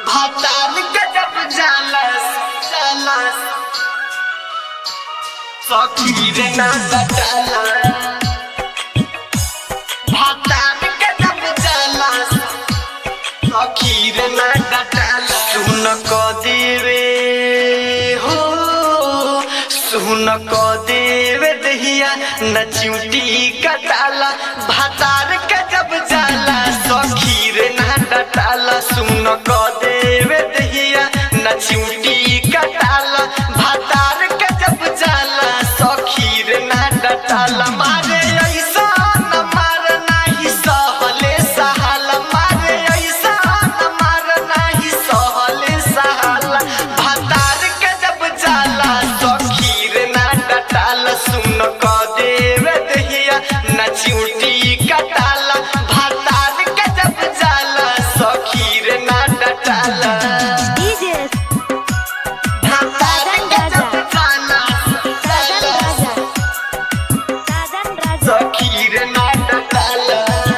भातार गजब जालस जालस सखी रे ना डटाला भातार गजब जालस सखी रे ना डटाला सुन क देवे हो सुन क देवे दहिया न चिउटी कटाला भातार गजब जाला सखी रे ना डटाला सुन क देवे दहिया न चिउटी कटाला भातार गजब जाला सखी रे ना डटाला मारे ऐसा न मार नाही सहले सहाला मारे ऐसा न मार नाही सहले सहाला भातार गजब जाला सखी रे ना डटाला सुन क देवे दहिया न चिउटी कटाला भातार गजब जाला सखी रे ना डटाला DJ भातार गजब जाला Sadan Raja. Sadan Raja. सखी रे ना डटाला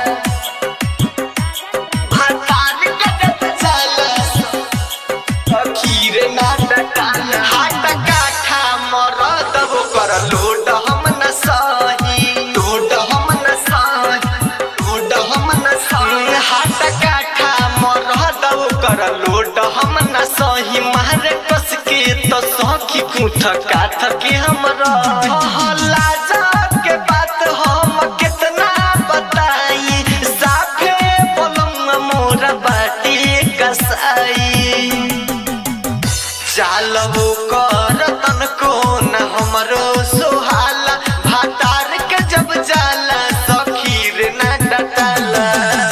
भातार गजब जाला सखी रे ना डटाला हाट काठा मरद हो कर लोड हम न सही लोड हम न सही लोड हम न सही हाट काठा मरद हो कर लोड हम न सही मारे कस के तो सखी कुठ काठ के हमरा लाजा के बात हम कितना बताई साफे बोलम मोरा बाटी कसाई चाल हो कर तन को न हमरो सोहाला भातार के जब जाला सखी रे ना डटाला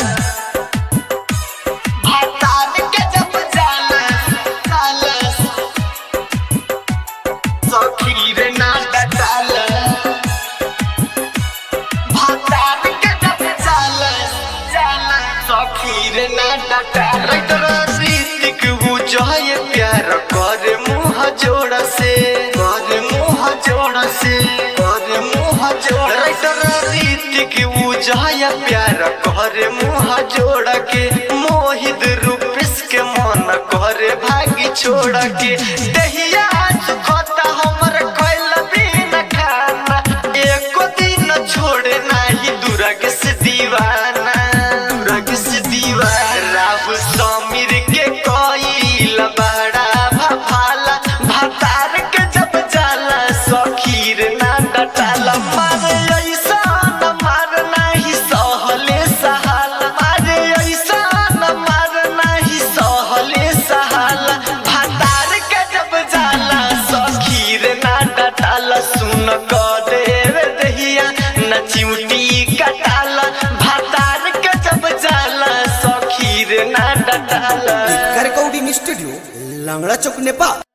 भातार के जब जाला जाला सखी रे ना डटाला भातार के जब जाला जाला सखी रे ना डटाला राइटर रीतिक वो जय प्यार कर मुंह जोड़ से कर मुंह जोड़ से कर मुंह जोड़ राइटर रीतिक वो जय प्यार कर मुंह जोड़ के मोहित रूपिस के मन कर भागी छोड़ के दहिया सुखता हमर कोइल बिन खाना एको दिन छोड़े नाही दुर्ग से दीवाना दुर्ग से दीवाना राहुल समीर के कोइल बड़ा भफाला भातार के जब जाला सखीर ना डटाला मारे ऐसा न मार नाही सहले सहाला मारे ऐसा न मार नाही सहले सहाला भातार के जब जाला सखीर ना डटाला सुन क देवे दहिया न चिउटी कटाला भातार के जब जाला सखीर ना डटाला रेकॉर्डिंग स्टुडिओ लांगळा चौक नेपाळ